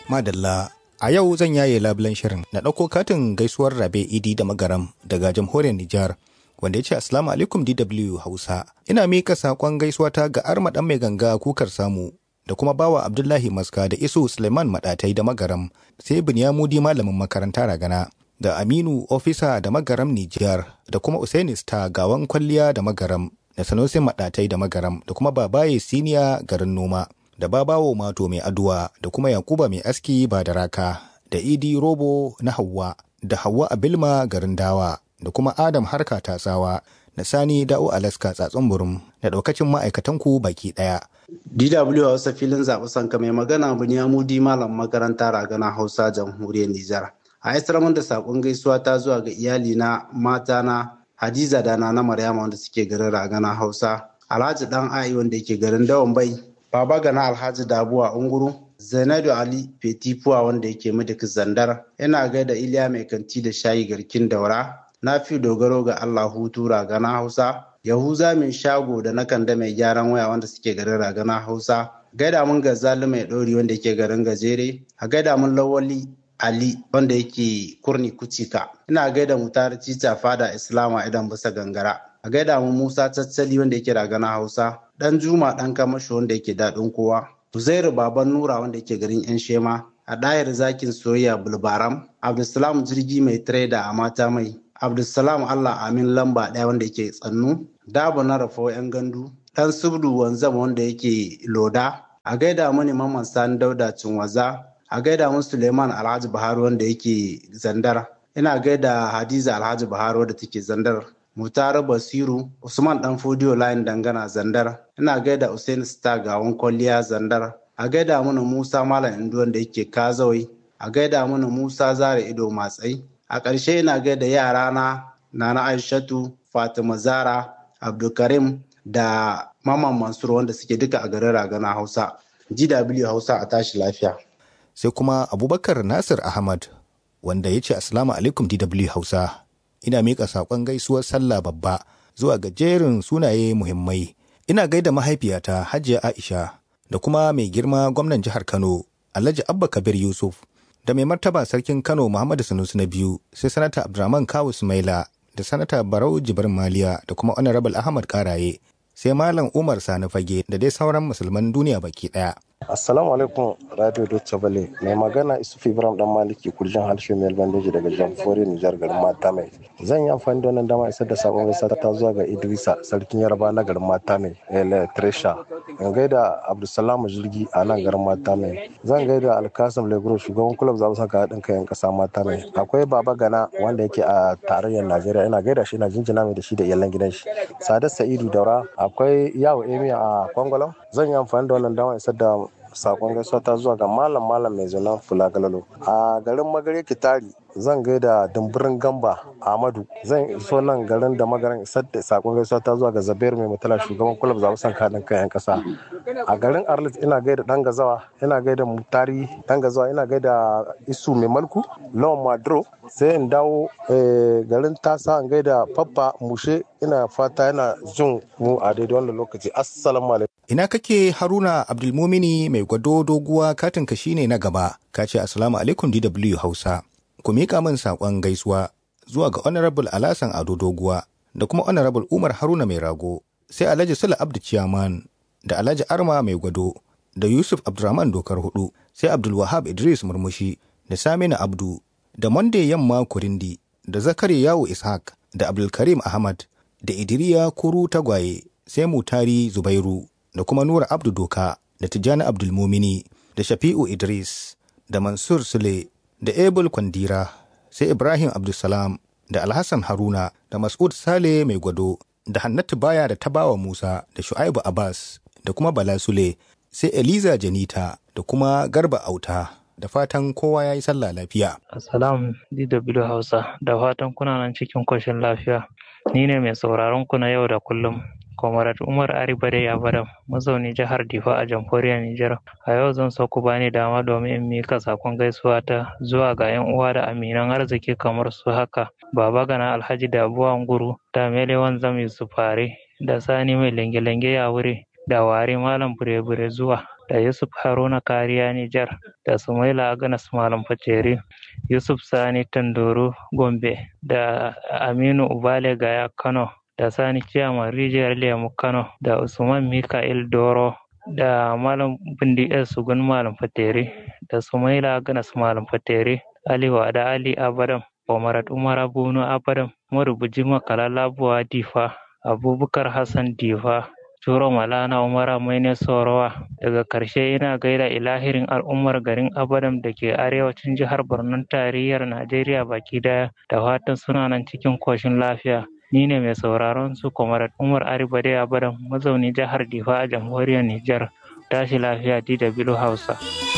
Madalla, a yau zan yaye labulen shirin na ɗauko katin gaisuwar rabe idi da magaram daga jamhuriyar Nijar. Wanda ya ce Assalamu alaikum DW Hausa. Ina miƙa saƙon gaisuwata ga Arma ɗan mai ganga kukar samu da kuma bawa Abdullahi Maska da Isu Suleiman Maɗatai da Magaram sai Binyamudi malamin makaranta ragana da Aminu Ofisa da Magaram Nijar da kuma Usaini Star gawan kwalliya da Magaram da Sanusi Maɗatai da Magaram da kuma Babaye Siniya garin noma. da babawo mato mai aduwa da kuma yakuba mai aski ba da raka da idi robo na hawa da hawa abilma garin dawa da kuma adam harka tatsawa da sani da'o alaska tsatsun burum da daukacin ma'aikatanku baki daya DW Hausa filin zaɓi sanka mai magana Bunyamudi malam makaranta ragana Hausa jamhuriyar Nijar. A isar da saƙon gaisuwa ta zuwa ga iyali na mata na Hadiza da na Maryama wanda suke garin ragana Hausa. Alhaji dan Ai wanda yake garin Dawan Bai Baba Gana Alhaji Dabuwa Unguru, Zainadu Ali Fetifuwa wanda yake Midik Zandar, ina gaida Iliya mai kanti da shayi garkin daura, na fi dogaro ga Allah hutu ragana Hausa, Yahuza min shago da na kanda mai gyaran waya wanda suke garin ragana Hausa, gaida mun gazali mai ɗori wanda yake garin gajere, a gaida mun lawali Ali wanda yake kurni kucika, ina gaida mutar cica fada Islama idan bisa gangara. a gaida mu Musa Tattali wanda yake ragana Hausa, dan Juma dan Kamashi wanda yake daɗin kowa, Uzairu Baban Nura wanda yake garin yan Shema, a ɗayar zakin soyayya Bulbaram, Abdulsalam Jirgi mai trader a mata mai, Abdulsalam Allah Amin lamba ɗaya wanda yake tsannu, Dabo na Rafo yan gandu, dan Subdu Wanzam wanda yake Loda, a gaida mani Mamman Sani Dauda Cinwaza, a gaida mu Suleiman Alhaji Buhari wanda yake Zandar, ina gaida Hadiza Alhaji Buhari wanda take Zandar, Mutare Basiru, Usman Dan Fodiyo Layin Dangana Zandar, ina gaida Usain Star Gawon Kwalliya Zandar, a gaida mana Musa Malam Indu wanda yake Kazawai, a gaida mana Musa Zara Ido Matsai, a ƙarshe ina gaida yarana Nana Aishatu, Fatima Zara, Abdulkarim da Maman Mansur wanda suke duka a garin Ragana Hausa. GW Hausa a tashi lafiya. Sai kuma Abubakar Nasir Ahmad wanda ya ce Assalamu alaikum DW Hausa. ina miƙa saƙon gaisuwar sallah babba zuwa ga jerin sunaye muhimmai. Ina gaida mahaifiyata Hajiya Aisha da kuma mai girma gwamnan jihar Kano Alhaji Abba Kabir Yusuf da mai martaba sarkin Kano Muhammadu Sanusi na biyu sai sanata Abdurrahman Kawu Sumaila da sanata Barau Jibrin Maliya da kuma Honorable Ahmad Karaye sai Malam Umar Sani Fage da dai sauran musulman duniya baki ɗaya. Assalamu alaikum Radio Deutsche Welle mai magana Isuf Ibrahim dan Maliki kurjin harshe mai bandeji daga Jamhuriyar Nijar garin Mata mai. Zan yi amfani da wannan dama isar da sakon gaisa ta zuwa ga Idrisa sarkin Yarba na garin Mata mai El Tresha. In gaida Abdulsalam Jirgi a nan garin Mata mai. Zan gaida Alkasim Legro shugaban kulab zaɓen saka haɗin kayan ƙasa Mata mai. Akwai Baba Gana wanda yake a tarayyar Najeriya ina gaida shi ina jinjina mai da shi da iyalan gidan shi. Sadat Sa'idu Daura akwai Yawo Emiya a Kwangwalam. Zan yi amfani da wannan dama isar da sakon gaisuwa ta zuwa ga malam malam mai zanen fula galalo a garin magare kitari zan gaida dumburin gamba ahmadu zan iso nan garin da magaran isar da sakon gaisuwa ta zuwa ga zabiyar mai mutala shugaban kulab zaɓen san kaɗin kan yan ƙasa a garin arlit ina gaida dan gazawa ina gaida mutari dan gazawa ina gaida isu mai malku lawan madro sai in dawo garin tasa in gaida faffa mushe ina fata yana jin mu a daidai wannan lokaci assalamu alaikum Ina kake Haruna Abdulmumini mai gwado doguwa katinka shine na gaba, ka ce Assalamu alaikum DW Hausa. Ku miƙa min saƙon gaisuwa zuwa ga Honorable Alasan Ado Doguwa da kuma Honorable Umar Haruna mai rago, sai Alhaji Sula Abdu Ciyaman da Alhaji Arma mai gwado da Yusuf Abdurrahman Dokar Hudu, sai Abdul Wahab Idris Murmushi da Saminu Abdu da Monday Yamma Kurindi da Zakari Yawo Ishaq da Abdulkarim Ahmad da Idiriya Kuru Tagwaye sai Mutari Zubairu. da kuma Nura Abdu Doka da Tijjani Abdulmumini da Shafi'u Idris da Mansur Sule da Ebul Kwandira sai Ibrahim Abdulsalam da Alhassan Haruna da Mas'ud Sale mai gwado da Hannatu Baya da Tabawa Musa da Shu'aibu Abbas da kuma Bala Sule sai Eliza Janita da kuma Garba Auta da fatan kowa ya yi sallah lafiya. Assalamu DW Hausa da fatan kuna nan cikin koshin lafiya. Ni ne mai sauraron ku na yau da kullum. Comrade Umar Aribade Yabadam, mazauni jihar Difa a jamhuriyar Nijar. A yau zan so ku bani dama domin in mika sakon gaisuwa ta zuwa ga 'yan uwa da aminan arziki kamar su haka. Baba Gana Alhaji Dabuwa Nguru, da Melewan Zam Yusuf Fare, da Sani mai lenge-lenge ya wuri, da Ware Malam Bure-Bure zuwa, da Yusuf Haruna Kariya Nijar da Sumaila Aganas Malam Fateri Yusuf Sani Tandoro Gombe da Aminu Ubale Gaya Kano da Sani Ciyaman Rijiyar Lemu Kano da Usman Mika'il Doro da Malam Bindi El Sugun Malam Fateri da Sumaila Aganas Malam Fateri Ali Wada Ali Abadam Omarat Umar Bunu Abadam marubuci makala labuwa Difa Abubakar Hassan Difa Turo Malana Umara Maine Sorowa daga karshe ina gaida ilahirin al'ummar garin Abadam da ke arewacin jihar Borno tarayyar Najeriya baki daya da fatan suna nan cikin koshin lafiya. Ni ne mai sauraron su Kwamarat Umar Aribade Abadam mazauni jihar Difa a jamhuriyar Nijar. Tashi lafiya DW Hausa.